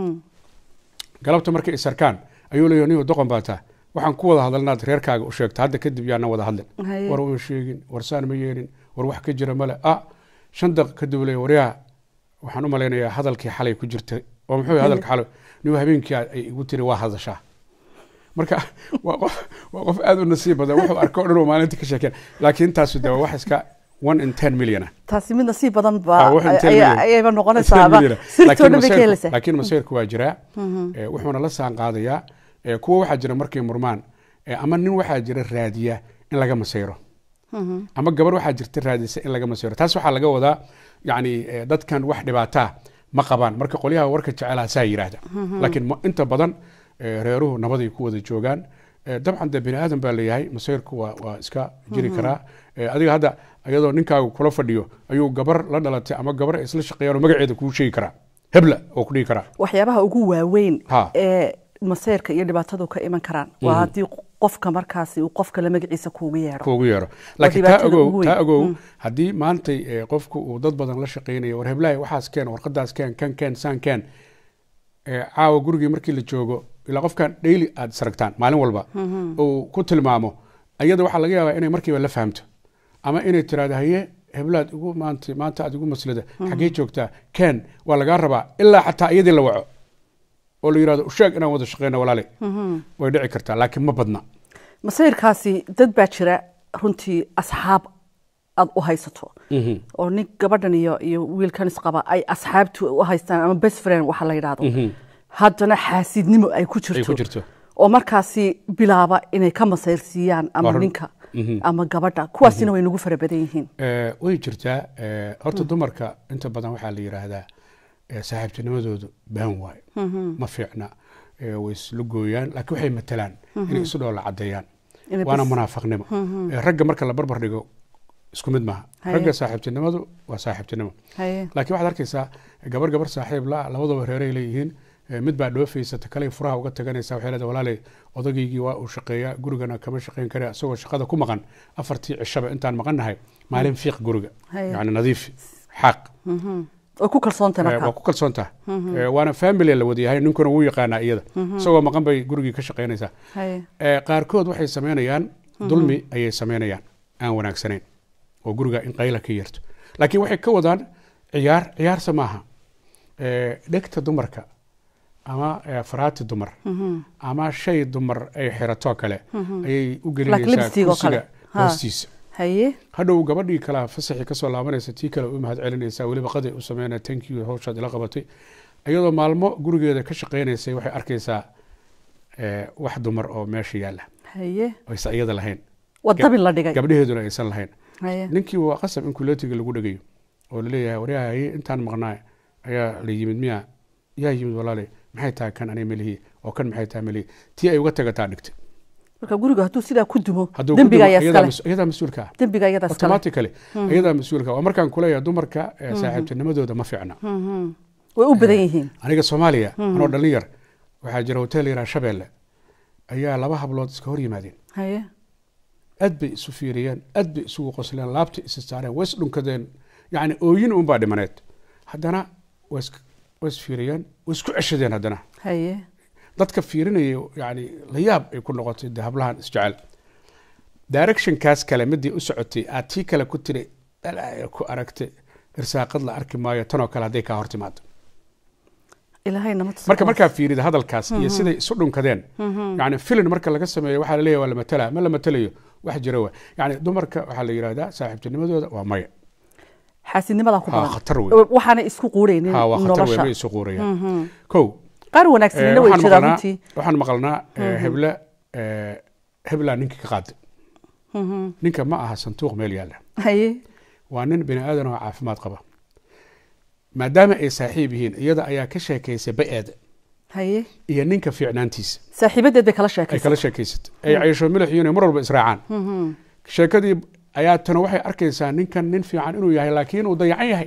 galabta markay isarkaan ayuu leeyahay niyo doqon baa taa waxaan ku wada hadalnaad reerkaaga u sheegta hadda kadib yaana wada hadlin Haye. war uma sheegin war saan ma yeelin war wax ka jira male ah shan daqiiq kadib leeyahay waryaa waxaan u malaynayaa hadalkii xalay ku jirtay oo muxuu yahay hadalka xalay niyo habeenkii ay igu tiri waa hadashaa marka waa qof waa qof aad u nasiib badan wuxuu arko o dhan oo maalinta ka sheekeen laakiin intaasu de waa wax iska one in ten million ah taasi mid nasiib badan Ah, ba wax inteen ayaa- million. ayayba Inteen noqonaysaaba million. sirtoo Laakiin dhan bay ka masayrku- helaysaa laakiin masayrku waa jiraa Eh, wuxuuna la saan qaadayaa Eh, kuwa waxaa jira markay murmaan eh, ama nin waxaa jira raadiya in laga masayro ama gabar waxaa jirta raadisa in laga masayro taas waxaa laga wadaa yani eh, dadkan wax dhibaataa ma qabaan marka qolyaha warka jecelaha saa yidhaahda laakiin ma- inta badan eh, reeruhu nabaday ku wada joogaan Eh, dabcan de bini aadan baa leeyahay masayrku waa waa iska jiri karaa Eh, adiga hadda iyadoo ninkaagu kula fadhiyo ayuu gabar la dhalatay ama gabar ay isla shaqeeyaan oo magaceeda kuu sheegi karaa hebla oo ku dhihi karaa waxyaabaha ugu waaweyn Ha. ee maseyrka iyo dhibaatadu ka iman karaan waa haddii qofka markaasi uu qof kale magaciisa kuugu yeedho kuugu yeero laakiin taa dhibaatada ugu ogow weyn. taa ogow haddii maantay eh, qofku uu dad badan la shaqaynayo war heblahay waxaas keen warqadaas keen kan keen saan keen eh, caawa gurigii markii la joogo ilaa qofkan daily aad saragtaan maalin walba uu ku tilmaamo ayada waxaa laga yaabaa inay markiiba la fahamto ama inay tiraahdo haye heblaad igu maanta maanta aad igu maslida xaggee joogtaa ken waa lagaa rabaa ilaa xataa iyadii la waco oo la yidhahdo usheeg inaan wada shaqeyno walaale way dhici kartaa laakiin ma badna masayrkaasi dad baa jira runtii asxaab aad u haysato oo nin gabadhan iyo iyo wiilkan isqaba ay asxaabtu u haystaan ama best friend waxa la yidhahdo haddana xaasidnimo ay ku ay ku jirto jirto oo markaasi bilaaba inay ka masayrsiiyaan ama Waa run. ninka ama gabadha kuwaasina way nagu fara badan yihiin Eh, way jirtaa eh, horta dumarka inta badan waxaa la yidhaahdaa eh, saaxiibtinimadoodu baan waaye ma fiicna eh, way isla gooyaan laakiin waxay matalaan inay isu dhoola cadeeyaan Inay waana bas- munaafaqnimo Eh, ragga marka la barbar dhigo isku mid maaha Haye. ragga saaxiibtinimadu waa saaxiibtinimo haye laakiin waxaad arkaysaa gabar gabar saaxiib la labadaba reeray leeyihiin Eh, mid baa dhoofaysa ta kale furaha uga taganaysa waxay leedahay walaalay odageygii waa uu shaqeeyaa gurigana kama shaqeyn kare isagoo shaqada ku maqan afartii cishaba intaan maqannahay maalin fiiq guriga Haye. yani nadiif xaaq way ku kalsoontahay Eh, waa markaa ku kalsoon taha Eh, waana family la wadayahay ninkuna wuu yaqaanaa iyada isagoo maqan bay gurigii ka shaqeynaysaa haye Eh, qaarkood waxay sameynayaan dulmi ayay sameynayaan aan wanaagsanayn oo guriga in qayla ka yeerto laakiin waxay ka wadaan ciyaar ciyaarsa maaha Eh, dhegta dumarka ama eh, faraati dumar ama shay dumar ay xirato kale ayay u gelinaysaa lipstick oo kale. kursiga Ha. hoostiisa haye hadhow gabadhii kale fasaxii kasoo laabanaysa tii kale u mahad celinaysa weliba qaday u sameynaya thank you hawshaad ila qabatay iyadoo maalmo gurigeeda ka shaqeynaysay waxay arkaysaa eh, wax dumar oo meesha yaalla haye aysan iyada lahayn waa dabin la dhigay gabdhaheeduna aysan lahayn haye ninkii waa qasab in kuleetiga lagu dhegayo oo laleeyahay waryahay intaan maqnaa ayaa la yimid miya yaa yimid walaale maxay tahay kan anay melihi oo kan maxay tahay melihi tii ay uga tagataa dhigtay marka guriga hadduu sidaa ku dumo hadduu dembiga ku ayaa dumo, iyadaa iskale mas- iyadaa mas-uulka ah dembiga iyada iskale automatically iyadaa mas-uulka ah. waa markaan kuleeyahay dumarka eh, saaxiibtinimadooda ma fiicna way u badan yihiin aniga soomaaliya anoo dhallin yar waxaa jira hotel yaraa shabeelle ayaa laba hablood iska hor yimaadeen haye aad bay isu fiiriyeen aad bay isugu qosleen laabta isa saareen way isdhunkadeen yani ooyin unbaa dhimaneed haddana way is- way isfiiriyeen way isku ceshadeen haddana haye dadka fiirinaya yani la yaab ay ku noqotay de hablahan isjecel directionkaas kale midii u socotay aad tii kale ku tiri dhalaya ku aragtay irsaaqad la arki maayo tanoo kale hadday kaa hor timaado ilaahay nama tuso marka markaa fiirida hadalkaas iyo siday isu dhunkadeen yani filin marka laga sameeyo waxaa laleeyahay waa la matala ma la matalayo wax jira wa yani dumarka waxaa la yidhahdaa saaxiibtinimadooda waa maya xaasidnimadaa ku ha badan khatar wey waxaana isku quuraynin ha waa khatar wey nolosha ma isu quurayaan kow qaar eh, wanaagsanina way waxaan jiraan maqalnaa runtii waxaan maqalnaa eh, heble eh, heblaa ninkii ka qaaday ninka ma aha santuuq meel yaalla haye waa nin bini aadan oo caafimaad qaba maadaama ay saaxiib yihiin iyada ayaa ka sheekaysay ba-eeda haye iyo ninka fiicnaantiisa saaxiibadeed bay kala ay sheekaysa kala sheekaysatay ay caysho milix iyo inay mar walba israacaan sheekadii ayaa tana waxay arkaysaa ninkan nin fiican inuu yahay laakiin uu dayacan yahay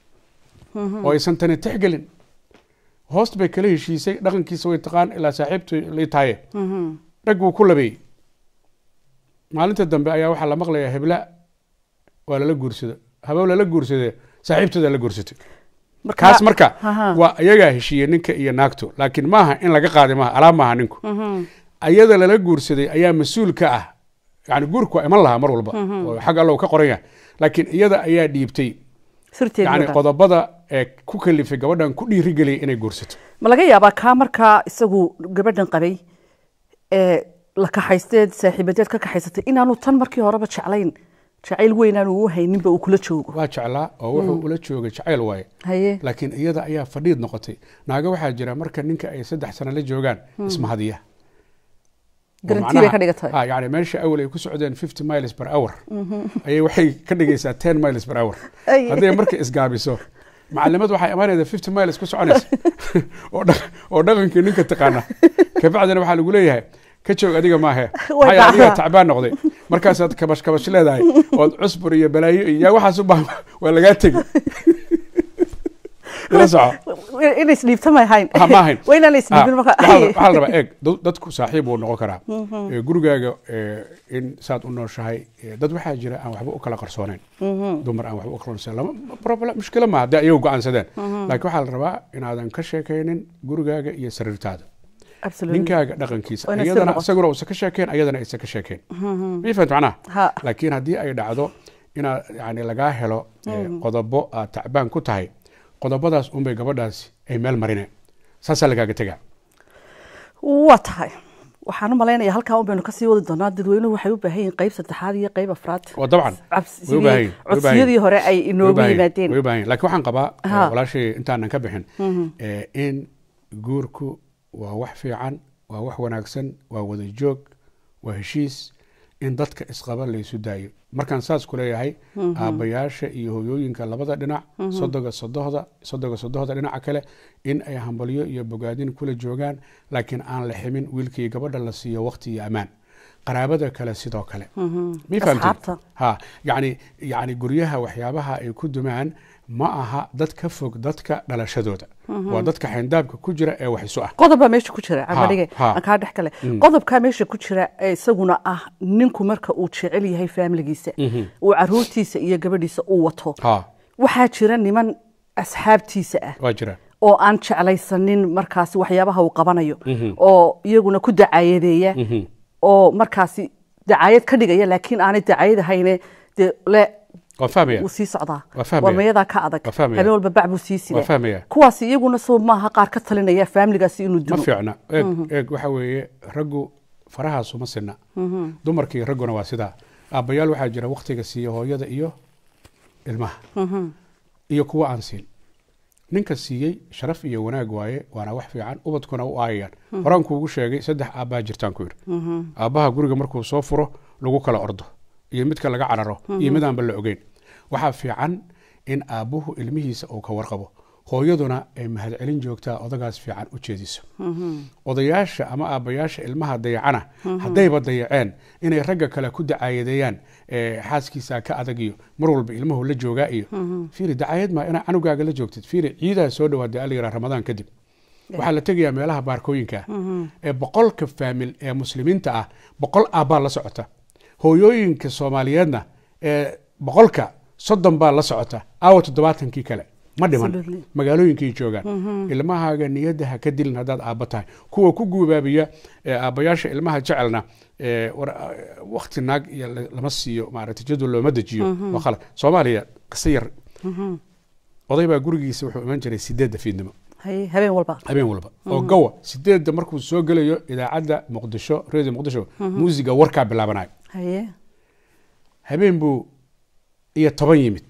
oo aysan tani tixgelin hoost bay kala heshiisay dhaqankiisa way taqaan ilaa saaxiibtu lay tahaye dhag buu ku labeeyey maalinta dambe ayaa waxaa la maqlayaa hebla waa lala guursado habow lala guursade saaxiibtooda la guursatay kaas marka Aha. waa iyagaa heshiiyey ninka iyo naagtu laakiin maaha in laga qaaday maaha alaab maaha ninku ayada lala guursaday ayaa mas-uul ka ah yani guurku waa iman lahaa mar walba oo xag allow ka qoran yahay laakiin iyada ayaa dhiibtay sirteedii yani oo dhan. qodobada ee ku kalifay gabadhan ku dhiirigeliyay inay guursato ma laga yaabaa kaa markaa isagu gabadhan qabay ee la kaxaysteed saaxiibadeed ka kaxaysatay inaanu tan markii horeba jeclayn jacayl weynaanu u hayninba uu kula joogo waa jeclaa oo wuxuu ula joogay jacayl waaye haye laakiin iyada ayaa fadhiid noqotay naaga waxaa jira marka ninka ay saddex sano la joogaan ismahadiya oo garantii bay macnaha- ka dhigatay ha, yani meesha awal ay ku socdeen 50 miles per hour ayay waxay ka dhigaysaa 10 miles per hour Ay. hadday marka isgaabiso macalimad waxay imaanaysa 50 miles ku soconaysa oo dhaq- oo dhaqankii ninka taqaana kabacdina waxaa lagu leeyahay ka joog adiga maahe Way maxaa adiga dhacdaa. tacbaan noqday markaasaad kabash kabash leedahay ood cusbur iyo balaayo iyo yaa waxaas u baahan waa lagaa tegi ila soco inay isdhiibta ma ahayn Ha, ma ahayn. waa inaan Ah, isdhiibin marka waxaa la- waxaa la rabaa eeg dad- dadku saaxiib wuu noqon karaa Eh, gurigaaga eh, in saad u nooshahay eh, dad waxaa jira aan waxba u kala qarsooneyn dumar aan waxba u kala qarsooneyn lama problem mushkilo maaha haddii ayagu go-aansadeen laakiin waxaa la rabaa inaadan ka sheekaynin gurigaaga iyo sariirtaada Absolutely. ninkaaga dhaqankiisa Waa inay iyadana sir noqoto. isaguna uusan ka sheekayn ayadana aysan ka sheekayn ma fahant macnaha Ha. laakiin haddii ay dhacdo inaad yani lagaa helo eh, qodobo aad tacbaan ku tahay qodobadaas unbay gabadhaasi ay meel marine saasaa lagaaga tegaa waa tahay waxaan u malaynayaa halkaa un baynu kasii wadi doonaa dadweynuhu waxay u baahan yihiin qayb saddexaad iyo qayb afraad waa dabcan Cabs- way u baahan sidii yihiin, way u baahan codsiyadii yihiin. hore ay Way u inoogu baahan yihiin, yimaadeen way u baahan yihiin. laakiin waxaan qabaa eh, Ha. walaashay intaanan ka bixin eh, in guurku waa wax fiican waa wax wanaagsan waa wada joog waa heshiis in dadka isqaba laysu daayo markaan saas ku leeyahay aabbayaasha iyo hoyooyinka labada dhinac sodoga sodohda sodoga sodohda dhinaca kale in ay hambalyo iyo bogaadin kula joogaan laakiin aan la ximin wiilkii gabadha la siiyo waqti iyo ammaan qaraabada kale sidoo kale ma fahamtid Asxaabta. ha yani yani guryaha waxyaabaha ay ku dumaan ma aha dad ka fog dadka dhalashadooda waa dadka xayndaabka ku jira ee wax isu ah qodob baa meesha ku jira camadhige ha. aan kaa dhex gale qodobkaa meesha ku jira ee isaguna ah ninku marka uu jecel yahay faamiligiisa uu caruurtiisa iyo gabadhiisa uu wato ha waxaa jira niman asxaabtiisa ah waa jira oo aan jeclaysanin markaasi waxyaabaha uu qabanayo oo iyaguna ku dacaayadeeya oo markaasi dacaayad ka dhigaya laakiin aanay dacaayad ahayne dee le waan fahmaya wuu sii socdaa Waa fahmaya. waa mayadaa ka adag Waa fahmaya. habeen walba bac buu sii Waa sidaa fahmaya. kuwaasi iyaguna soo maaha qaar ka talinaya faamiligaasi inuu ma dilo fiicna eeg eeg waxa weeye raggu farahaasu ma sinna dumarkii ragguna waa sidaa aabbayaal waxaa jira waktiga siiya hooyada iyo ilmaha iyo kuwa aan siin ninka siiyey sharaf iyo wanaag waaye waana wax fiican ubadkuna u aayayaan horaan kuugu sheegay saddex aabbaa jirtaan ku yidhi aabbaha guriga markuu soo furo lagu kala ordo iyo midka laga cararo iyo mid aanba la ogeyn waxaa fiican in aabbuhu ilmihiisa uu ka warqabo hooyaduna ay mahadcelin joogtaa odagaas fiican u jeediso odayaasha ama aabbayaasha ilmaha dayacana haddayba dayaceen inay ragga kale ku dacaayadeeyaan eh, xaaskiisa ka adag iyo mar walba ilmuhu la joogaa iyo fiiri dacaayad maa inaa canugaaga la joogtid fiiri ciidaa soo dhawaada ala yiraa ramadaan kadib waxaa la tegayaa meelaha baarkooyinka ah ee boqolka faamil ee muslimiinta ah boqol aabbaa la socota hooyooyinka soomaaliyeedna ee boqolka soddon baa la socota aawa toddobaatankii kale ma dhiman Absolutely. magaalooyinkay joogaan ilmahaaga niyadda ha ka dilin haddaad aabba tahay kuwa ku guubaabiya ee aabbayaasha ilmaha jecelna ee war wakti naag iyo la- lama siiyo maaragtay jadwal looma dejiyo waa khalad soomaaliya qiso yar oday baa gurigiisa wuxuu iman jiray sideedda fiidnimo haye habeen walba habeen walba oo gawa sideedda markuu soo gelayo idaacadda muqdisho radio muqdisho muusiga warkaa bilaabanayo haye habeen buu iyo toban yimid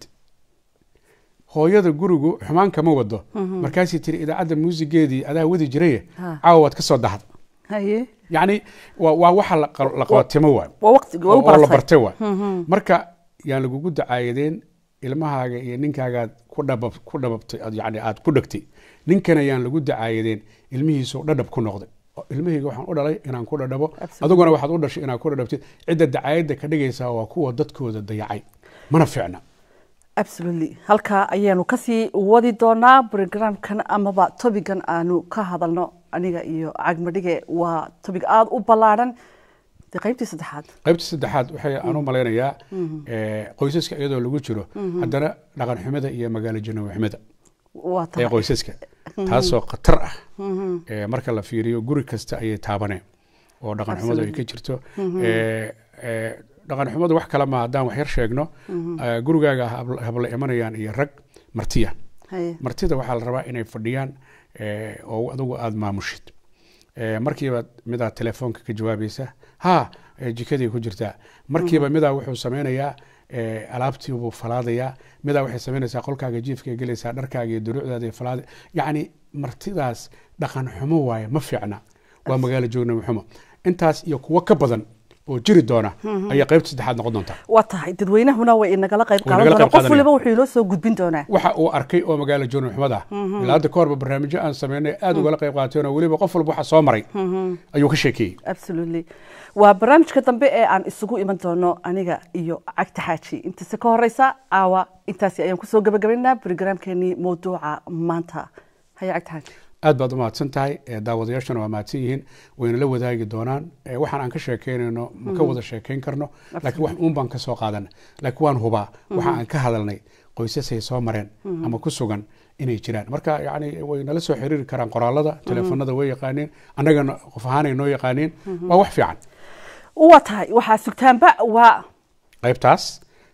hooyada gurigu xumaan kama wado markaasay tiri idaacadda muusigeedii adaa wadi jiraye Ha. caawa waad ka soo dahda haye yacni waa waa waxa la qal- la qabatimo waay waa waqtigi waa u oo la baratay bartay waay marka yaan lagugu dacaayadeen ilmahaaga iyo ninkaagaad ku dhabab ku dhababtay aad yani aad ku dhegtay ninkana yaan lagu dacaayadeen ilmihiisu dhadhab ku noqday oo ilmahayga waxaan u dhalay inaan ku dhadhabo Absolutely. adiguna waxaad u dhashay inaad ku dhadhabtid cidda dacaayadda ka dhigaysaa waa kuwa dadkooda dayacay mana fiicna absolutely halkaa ayaanu kasii wadi doonaa programkan amaba tobigan aanu ka hadalno aniga iyo cagmadhige waa tobig aada u ballaadhan dee qaybtii saddexaad qaybta saddexaad waxay aan u malaynayaa eh, qoysaska iyadoo lagu jiro haddana dhaqan xumida iyo magaalo janawi xumida waa ee tahay qoysaska taasoo khatar ah ee marka la fiiriyo guri kasta ayay taabaneen oo dhaqan xumadu ay ka jirto Ee, ee, dhaqan xumadu wax kale ma haddaan wax yar sheegno ee, gurigaaga habla habla imanayaan iyo rag martiya haye martida waxaa la rabaa inay fadhiyaan ee, oo adigu aada maamushid Ee, markiiba midaa telefoonka ka jawaabaysa ha ee, jikaday ku jirtaa markiiba midaa wuxuu sameynayaa ee, alaabtii buu falaadayaa midaa waxay samaynaysaa qolkaaga jiifka gelaysaa dharkaaga iyo duruucdaada falaada yacni martidaas dhaqan xumo waaye ma fiicna waa magaalo joognimo xumo intaas iyo kuwo ka badan oo jiri doona ayaa qaybta saddexaad noqon doontaa waa tahay dadweynahuna way inagala qayb Way qaadan nagala doonaa qayb qof waliba qaadanayaan. wuxuu inoo soo gudbin doonaa waxa uu arkay oo magaalo joogno xumada ah ilaa hadda ka horba barnaamijyo aan sameynay aada ugala qayb qaateen oo weliba qof walba waxa soo maray ayuu ka sheekeeyey absolutely waa barnaamijka dambe ee aan isugu iman doono aniga iyo cagta xaaji intase ka horeysa caawa intaasi ayaan kusoo gabagabaynaa programkeenii mawduuca maanta haya cagta xaaji aad baad u mahadsan tahay ee daawadayaashana waa mahadsan yihiin wayna la wadaagi doonaan ee waxaan aan ka sheekeynayno ma ka wada sheekeyn karno laakiin wax uun baan ka soo qaadana laakiin waan hubaa waxa aan ka hadalnay qoysasay soo mareen ama ku sugan inay jiraan marka yani way nala soo xiriiri karaan qoraalada teleefanada way yaqaaniin annagana qof ahaanay noo yaqaaniin waa wax fiican waa tahay waxaa sugtaanba waa qaybtaas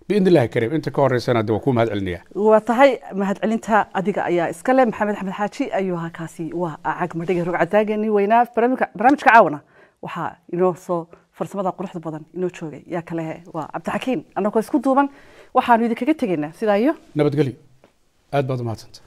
biidni illahi kariim inta ka horeysana de waa kuu mahad celinaya waa tahay mahadcelinta adiga ayaa iskale maxamed axmed xaaji ayuu ahaa kaasi waa cag madhiga rogcadaageenii weynaa barnaamijka barnaamijka caawana waxaa inoo soo farsamada quruxda badan inoo joogay yaa kale waa cabdixakiin annagoo isku duuban waxaanu idinkaga tegaynaa sidaa iyo nabadgelyo aad baad u mahadsanta